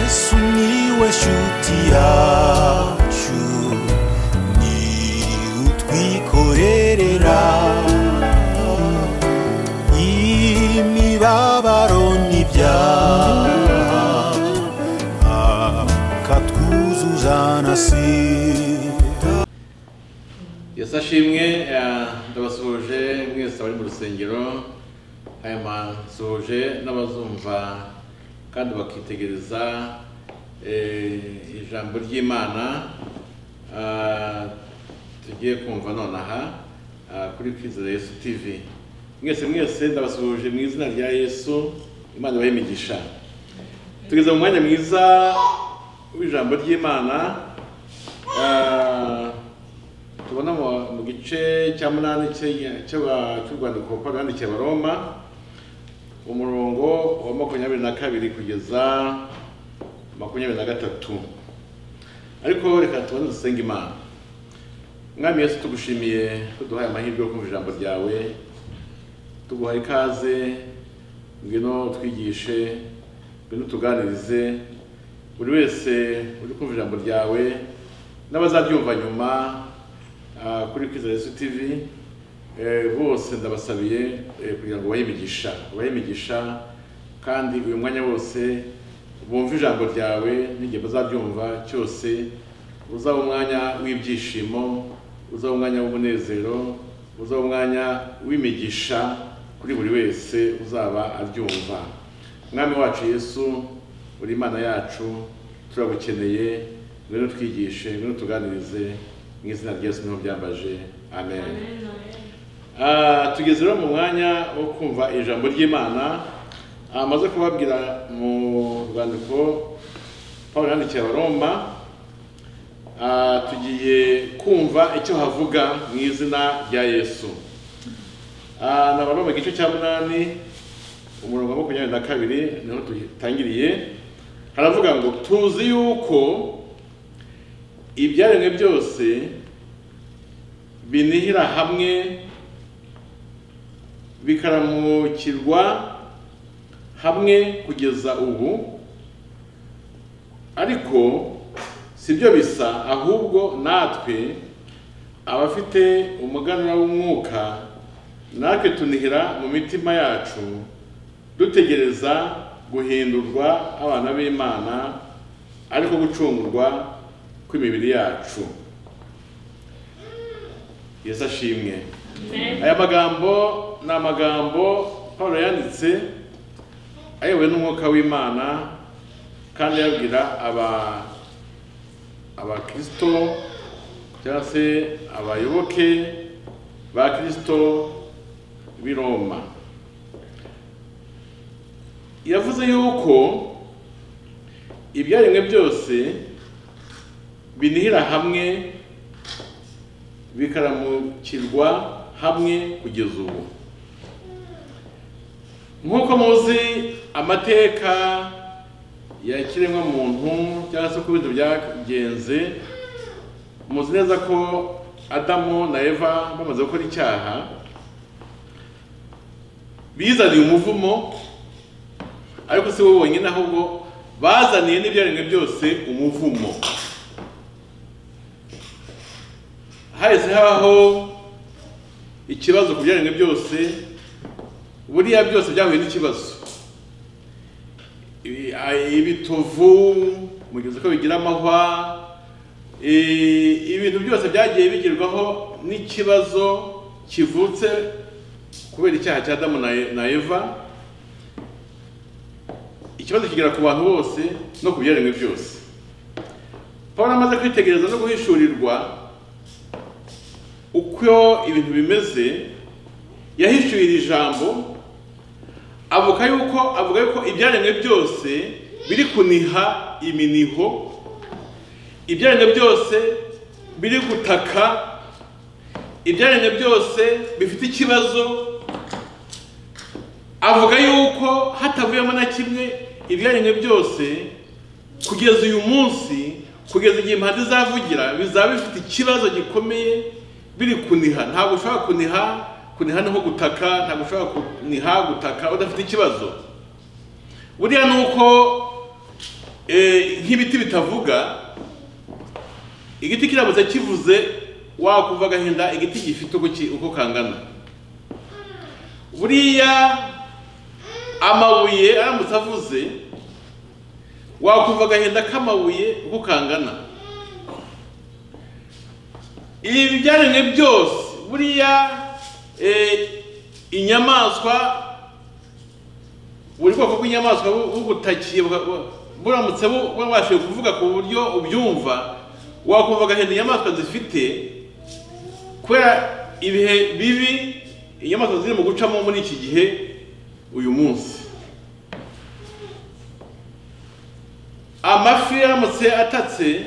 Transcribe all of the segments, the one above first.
sumiłeś utiaciu ni utwikorerera imibabaro n'ibyaha akatwuzuza na sida yesu ashimwe eh, ndabasuhuje mwese abari mu rusengero aya masuhuje n'abazumva kandi bakitegereza eh, ijambo ry'imana Ah, tugiye kumva nonaha ah, kuri kwizera yesu tv mwese mwese ndabasuhuje mu izina rya yesu imana ibahe imigisha tugeze mu mwanya mwiza w'ijambo ry'imana Ah, tubona mu- mu gice cya munani cy'enya- cy'aba- cy'urwandiko pawulo yandikiye abaroma umurongo wa makumyabiri na kabiri kugeza makumyabiri na gatatu ariko reka tubone dusenge imana mwami yesu tugushimiye kuduhaye amahirwe yo kumva ijambo ryawe tuguhaye ikaze ngwino twigishe ngwino tuganirize buri wese uri kumva ijambo ryawe n'abazaryumva nyuma ah, kuri kwiza yesu tv eh, bose ndabasabiye eh, kugira ngo ubahe imigisha ubahe imigisha kandi uyu mwanya wose bumve ijambo ryawe n'igihe bazaryumva cyose uzaba umwanya w'ibyishimo uzaba umwanya w'umunezero uzaba umwanya w'imigisha kuri buri wese uzaba aryumva mwami wacu yesu uri imana yacu turagukeneye ngwino twigishe ngwino tuganirize mu izina rya yesu niho byambaje amen, Ah, tugeze rero mu mwanya wo kumva ijambo ry'imana Ah, amaze kubabwira mu rwandiko paul yandikiye abaroma Ah, tugiye kumva icyo havuga mu izina rya yesu Ah, nabaroma mu gice cya munani umurongo wa makumyabiri na kabiri niho dutangiriye haravuga ngo tuzi yuko ibyaremwe byose binihira hamwe bikaramukirwa hamwe kugeza ubu ariko si byo bisa ahubwo natwe abafite umuganura w'umwuka natwe tunihira mu mitima yacu dutegereza guhindurwa abana b'imana ariko gucungurwa kw'imibiri yacu yesu ashimwe aya magambo ni amagambo paul yanditse ayobowe n'umwuka w'imana kandi ayabwira aba abakristo cyangwa se abayoboke ba kristo b'i roma yavuze yuko ibyaremwe byose binihira hamwe bikaramukirwa hamwe kugeza ubu nk'uko muzi amateka ya kiremwamuntu cyangwa se uko ibintu byagenze muzi neza ko adamu na eva bamaze gukora icyaha bizaniye umuvumo ariko si bo bonyine ahubwo bazaniye n'ibyaremwe byose umuvumo hahise habaho ikibazo ku byaremwe byose buriya byose byahuye n'ikibazo ibi- a- ibitovu mugeze ko bigira amahwa e, ibintu byose byagiye bigerwaho n'ikibazo kivutse kubera icyaha cya adamu na E- na eva ikibazo kigera ku bantu bose no ku byaremwe byose pawulo amaze kwitegereza no guhishurirwa uko ibintu bimeze yahishuye iri jambo avuga yuko avuga yuko ibyaremwe byose biri kuniha iminiho ibyaremwe byose biri gutaka ibyaremwe byose bifite ikibazo avuga yuko hatavuyemo na kimwe ibyaremwe byose kugeza uyu munsi kugeza igihe impande izavugira bizaba bifite ikibazo gikomeye biri kuniha ntabwo ushobora kuniha kuniha ni nko gutaka ntabwo ushobora kuniha gutaka udafite ikibazo buriya ni uko Eh, nk'ibiti bitavuga igiti kirabuze kivuze wakumva agahinda igiti gifite uko ki- uko kangana buriya amabuye aramutse avuze wakumva agahinda k'amabuye uko kangana ibi byaremwe byose buriya eh, inyamaswa buri bwoko bw'inyamaswa bu- bugutakiye buka- bu- buramutse bu- bubashije kuvuga ku buryo ubyumva wakumva agahinda inyamaswa zifite kubera ibihe bibi inyamaswa ziri mu gucamo muri iki gihe uyu munsi amafi aramutse atatse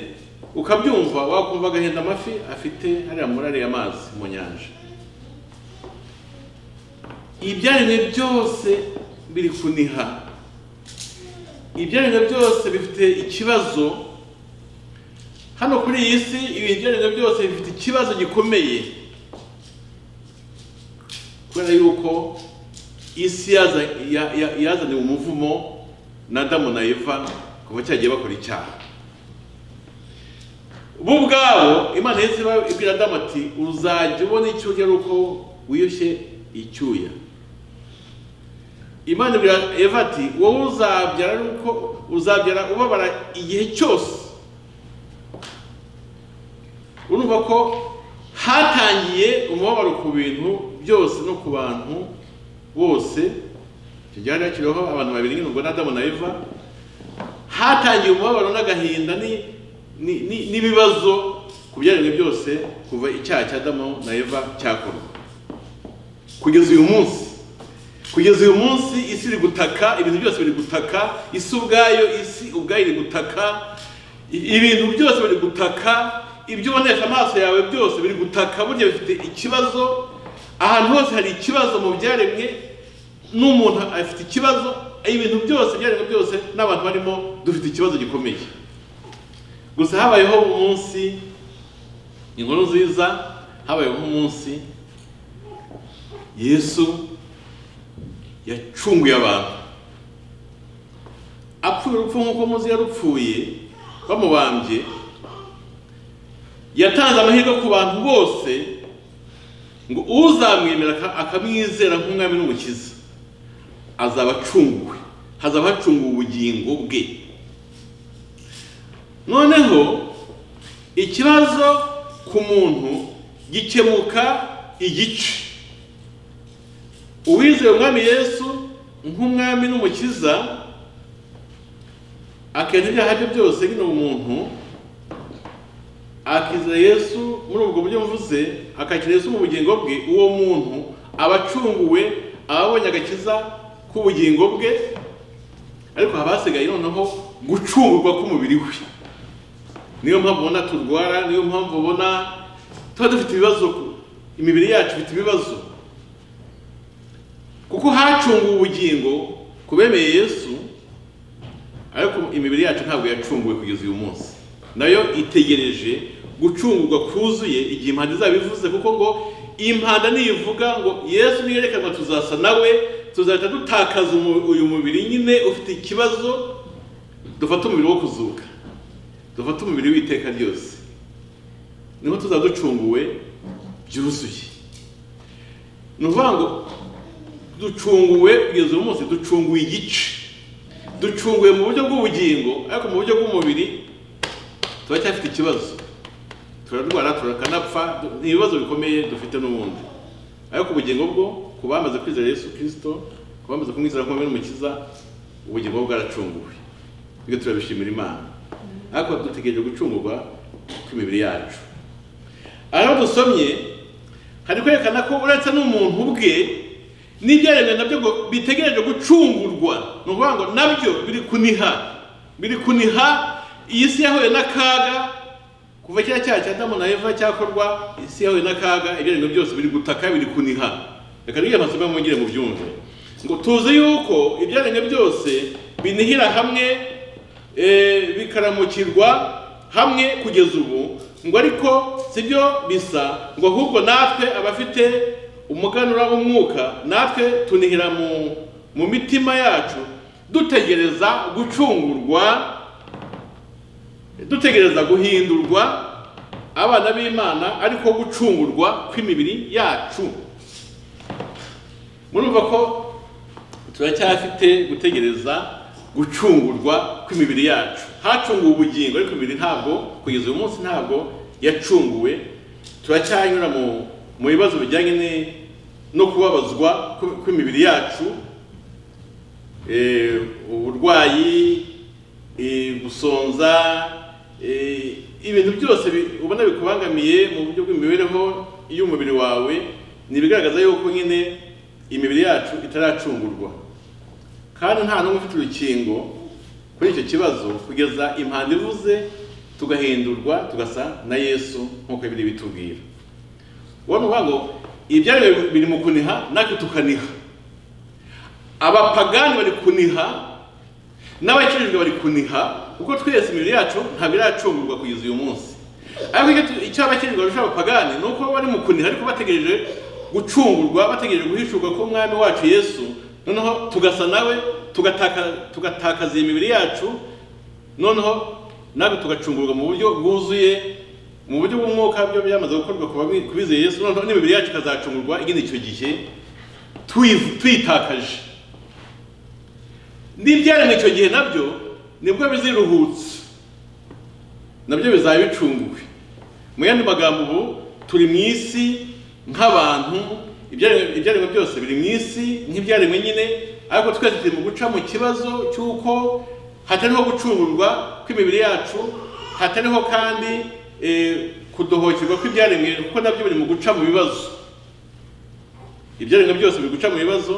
ukabyumva wakumva agahinda amafi afite hariya muri ariya mazi mu nyanja ibyaremwe byose biri kuniha ibyaremwe byose bifite ikibazo hano kuri iyi si ibi byaremwe byose bifite ikibazo gikomeye kubera yuko isi yaza- ya- ya- yazaniwe umuvumo na adamu na eva kuva cyagiye bakora icyaha bo ubwabo imana yahise iba- ibwira adamu ati uzajya ubona icyo urya ari uko wiyushye icyuya imana ibwira eva ati wowe uzabyara ari uko uzabyara ubabara igihe cyose urumva ko hatangiye umubabaro ku bintu byose no ku bantu bose icyo gihe hari hakiriho abantu babiri nyine ubwo ni adamu na eva hatangiye umubabaro n'agahinda ni- ni- ni- n'ibibazo ku byaremwe byose kuva icyaha cya adamu na eva cyakorwa kugeza uyu munsi kugeza uyu munsi isi iri gutaka ibintu byose biri gutaka isi ubwayo isi ubwayo iri gutaka i- ibintu byose biri gutaka ibyo ubonesha amaso yawe byose biri gutaka burya bifite ikibazo ahantu hose hari ikibazo mu byaremwe n'umuntu afite ikibazo ibintu byose ibyaremwe byose n'abantu barimo dufite ikibazo gikomeye gusa habayeho umunsi inkuru nziza habayeho umunsi yesu yacunguye abantu apfuye urupfu nk'uko muzi yarupfuye bamubambye yatanze amahirwe ku bantu bose ngo uzamwemera aka- akamwizera nk'umwami n'umukiza azaba acunguwe hazaba hacunguwe ubugingo bwe noneho ikibazo ku muntu gikemuka igice uwizeye umwami yesu nk'umwami n'umukiza akenda ibyaha bye byose nyine umuntu akizera yesu muri ubwo buryo mvuze akakira yesu mu bugingo bwe uwo muntu aba acunguwe aba abonye agakiza k'ubugingo bwe ariko haba hasigaye noneho gucungurwa k'umubiri we niyo mpamvu ubona turwara niyo mpamvu ubona tuba dufite ibibazo imibiri yacu ifite ibibazo kuko hacunguwe ubugingo ku bemeye yesu ariko imibiri yacu ntabwo yacunguwe kugeza uyu munsi nayo itegereje gucungurwa kuzuye igihe impanda izaba ivuze kuko ngo impanda niyivuga ngo yesu niyerekanwa tuzasa nawe tuzahita dutakaza umu- uyu mubiri nyine ufite ikibazo dufate umubiri wo kuzuka dufate umubiri w'iteka ryose niho tuzaba ducunguwe byuzuye ni ukuvuga ngo ducunguwe kugeza uyu munsi ducunguwe igice ducunguwe mu buryo bw'ubugingo ariko mu buryo bw'umubiri turacyafite ikibazo turarwara turakanapfa du- ni ibibazo bikomeye dufite n'ubundi ariko ubugingo bwo ku bamaze kwizera yesu kirisito ku bamaze kumwizera nk'umwe n'umukiza ubugingo bwo bwaracunguwe ibyo turabishimira imana ariko dutegereje gucungurwa kw'imibiri yacu aho dusomye hari kwerekana ko uretse n'umuntu ubwe n'ibyaremwe nabyo ngo bitegereje gucungurwa ni ukuvuga ngo nabyo biri kuniha biri kuniha iyi si yahuye n'akaga kuva kiriya cyaha cya adamu na eva cyakorwa isi yahuye n'akaga ibyaremwe byose biri gutaka biri kuniha reka n'iyo amasomo mwongere mu byumve ngo tuzi yuko ibyaremwe byose binihira hamwe eh, bikaramukirwa hamwe kugeza ubu ngo ariko si byo bisa ngo ahubwo natwe abafite umuganura w'umwuka natwe tunihira mu, mu mitima yacu dutegereza gucungurwa dutegereza guhindurwa abana b'imana ariko gucungurwa kw'imibiri yacu murumva ko turacyafite gutegereza gucungurwa kw'imibiri yacu hacunguwe ubugingo ariko imibiri ntabwo kugeza uyu munsi ntabwo yacunguwe turacyanyura mu mu bibazo bijyanye ni- no kubabazwa kw- kw'imibiri yacu eh, uburwayi eh, gusonza eh, ibintu byose bi- ubona bikubangamiye mu buryo bw'imibereho y'umubiri wawe ni ibigaragaza yuko nyine imibiri yacu itaracungurwa kandi nta n'umwe ufite urukingo kuri icyo kibazo kugeza impanda ivuze tugahindurwa tugasa na yesu nk'uko biri bitubwira ubona uvuga ngo ibyaremwe biri mu kuniha natwe tukaniha abapagani bari kuniha n'abakijijwe bari kuniha kuko twese imibiri yacu ntabwo iracungurwa kugeza uyu munsi ariko icyo tu- icyo abakijijwe barusha abapagani ni uko bari mu kuniha ariko bategereje gucungurwa bategereje guhishurwa ko umwami wacu yesu noneho tugasa nawe tugataka- tugatakaza iyi mibiri yacu noneho natwe tugacungurwa mu buryo bwuzuye mu buryo bw'umwuka byo byamaze gukorwa ku bami- ku bizeye yesu noneho n'imibiri yacu ikazacungurwa igenda icyo gihe tuyiv- tuyitakaje n'ibyaremwe icyo gihe nabyo nibwo biziruhutse nabyo bizaba bicunguwe mu yandi magambo ubu turi mu isi nk'abantu ibyaremwe ibyaremwe byose biri mu isi nk'ibyaremwe nyine ariko twese turi mu guca mu kibazo cy'uko hatariho gucungurwa kw'imibiri yacu hatariho kandi eh, kudohokerwa kw'ibyaremwe kuko nabyo biri mu guca mu bibazo ibyaremwe byose biri guca mu bibazo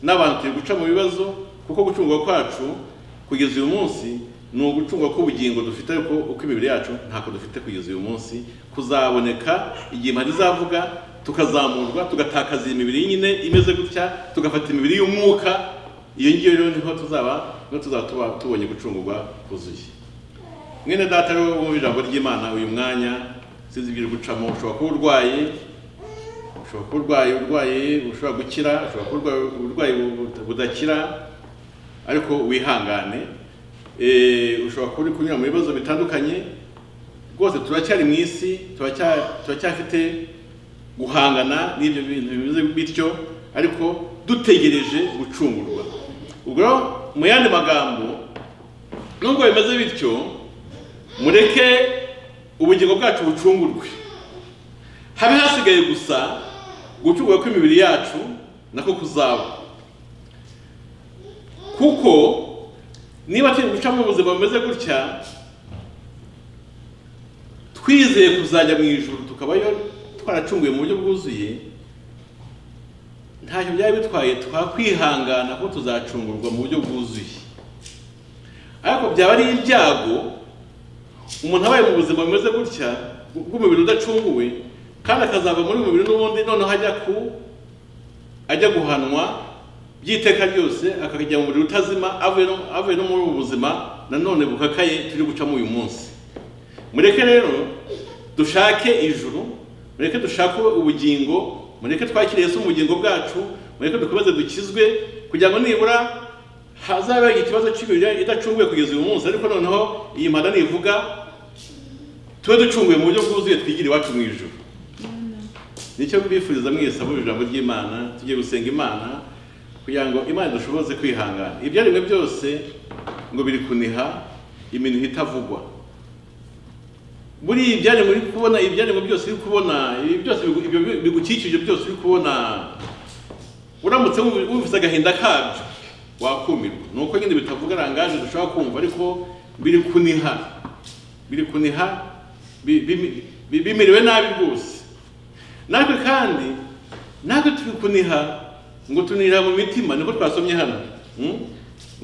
n'abantu turi guca mu bibazo kuko gucungwa kwacu kugeza uyu munsi ni ugucungwa k'ubugingo dufite ariko uko imibiri yacu ntako dufite kugeza uyu munsi kuzaboneka igihe impande izavuga tukazamurwa tugatakaza iyi mibiri nyine imeze gutya tugafata imibiri y'umwuka iyo ngiyo rero niho tuzaba niho tuzaba tuba tubonye gucungurwa kuzuye mwene data rero wumva ijambo ry'imana uyu mwanya sinzi ibyo uri gucamo ushobora kuba urwaye ushobora kuba urwaye urwaye ushobora gukira ushobora kuba urwaye uburwayi bu- budakira ariko wihangane Eh, ushobora kuba uri kunyura mu bibazo bitandukanye rwose turacyari mu isi turacya- turacyafite guhangana n'ibyo bintu bimeze bityo ariko dutegereje gucungurwa ubwo rero mu yandi magambo nubwo bimeze bityo mureke ubugingo bwacu bucungurwe habe hasigaye gusa gucurwa kw'imibiri yacu nako kuzaba kuko niba turi gucamo ubuzima bumeze gutya twizeye kuzajya mu ijuru tukabayo twaracunguye mu buryo bwuzuye ntacyo byari bitwaye twakwihangana ko tuzacungurwa mu buryo bwuzuye ariko byaba ari ibyago umuntu abaye mu buzima bumeze gutya bw'umubiri udacunguwe kandi akazava muri uyu mubiri n'ubundi noneho ajya ku ajya guhanwa by'iteka ryose akajya mu mubiri utazima avuye no- avuye no muri ubu buzima nanone bukakaye turi gucamo uyu munsi mureke rero dushake ijuru mureke dushake ubugingo mureke twakire Yesu mu bugingo bwacu mureke dukomeze dukizwe kugira ngo nibura hazaba ikibazo cy'imibiri idacunguye kugeza uyu munsi ariko noneho iyi mpanda nivuga tube ducunguye mu buryo bwuzuye twigire iwacu mu ijuru nicyo mbifuriza mwese abumva ijambo ry'imana tugiye gusenga imana kugira ngo imana idushoboze kwihangana ibyaremwe byose ngo biri kuniha iminwa itavugwa buriya ibyaremwe uri kubona ibyaremwe byose uri kubona ibi byose bigu- ibyo bigukikije byose uri kubona uramutse wumvi- wumvise agahinda kabyo wakumirwa ni uko nyine bitavuga rangaje dushobora kumva ariko biri kuniha biri kuniha bi- bi- bi- bimiriwe nabi rwose natwe kandi natwe turi kuniha ngo tunihira mu mitima niko twasomye hano mm?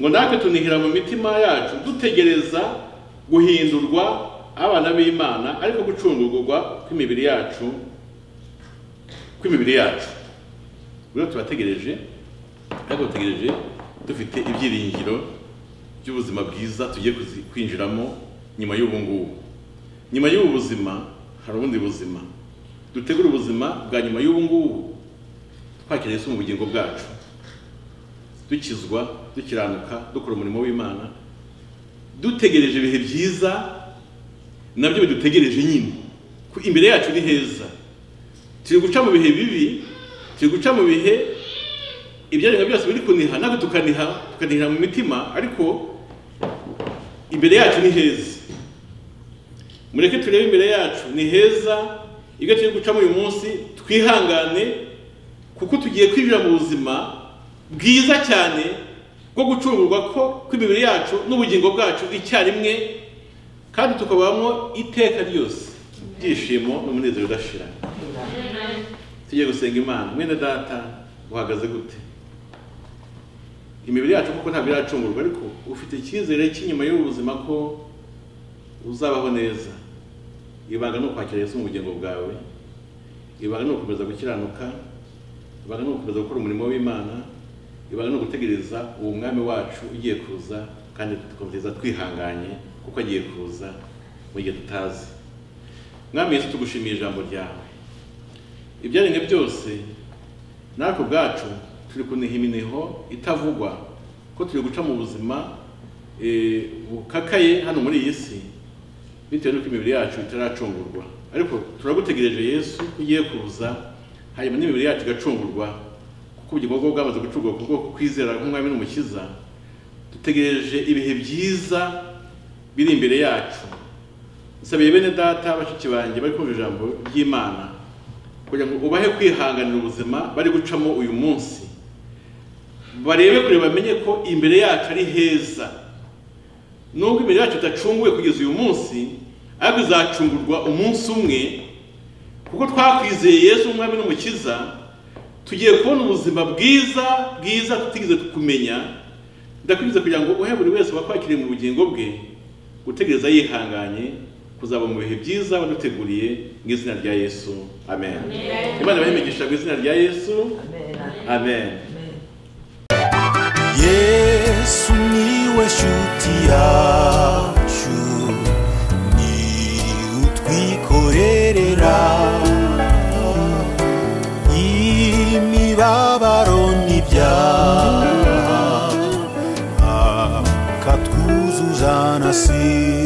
ngo natwe tunihira mu mitima yacu dutegereza guhindurwa abana b'imana ariko gucungurwa kw'imibiri yacu kw'imibiri yacu rero turategereje ariko dutegereje dufite ibyiringiro by'ubuzima bwiza tugiye kuzi- kwinjiramo nyuma y'ubu ngubu nyuma y'ubu buzima hari ubundi buzima dutegure ubuzima bwa nyuma y'ubu ngubu twakira Yesu mu bugingo bwacu dukizwa dukiranuka dukora umurimo w'imana dutegereje ibihe byiza nabyo bidutegereje nyine ko imbere yacu ni heza turi guca mu bihe bibi turi guca mu bihe ibyaremwe byose biri kuniha natwe tukaniha tukanihira mu mitima ariko imbere yacu ni heza mureke turebe imbere yacu ni heza ibyo turi gucamo uyu munsi twihangane kuko tugiye kwinjira mu buzima bwiza cyane bwo gucungurwa ko kw'imibiri yacu n'ubugingo bwacu icyarimwe kandi tukabamo iteka ryose ibyishimo n'umunezero udashira tugiye gusenga imana mwene data uhagaze gute imibiri yacu kuko ntabwo iracungurwa ariko ufite icyizere cy'inyuma y'ubu buzima ko uzabaho neza ibanga ni ukwakira Yesu mu bugingo bwawe ibanga ni ugukomeza gukiranuka ibanga ni ugukomeza gukora umurimo w'imana ibanga ni ugutegereza uwo mwami wacu ugiye kuza kandi tugakomeza twihanganye kuko agiye kuza mu gihe tutazi mwami Yesu tugushimiye ijambo ryawe ibyaremwe byose natwe ubwacu turi kuniha imineho itavugwa ko turi guca mu buzima eh, bukakaye hano muri iyi si bitewe n'uko imibiri yacu itaracungurwa ariko turagutegereje yesu ko ugiye kuza hanyuma n'imibiri yacu igacungurwa kuko ubugingo bwo bwamaze gucungurwa kubwo kwizera nk'umwami n'umukiza dutegereje ibihe byiza biri imbere yacu nsabiye bene data bashiki banjye bari kumva ijambo ry'imana kugira ngo ubahe kwihanganira ubuzima bari gucamo uyu munsi barebe kure bamenye ko imbere yacu ari heza nubwo imibiri yacu idacunguwe kugeza uyu munsi ariko izacungurwa umunsi umwe kuko twakwizeye yesu umwami n'umukiza tugiye kubona ubuzima bwiza bwiza tutigeze kumenya ndakwiriza kugira ngo uhe buri wese wakwakiriye mu bugingo bwe gutegereza yihanganye kuzaba mu bihe byiza waduteguriye mu izina rya yesu amen imana ibahemegesha mu izina rya yesu amen yesu niwe shuti yacu ni utwikorerera imibabaro n'ibyaha akatwuzuza na si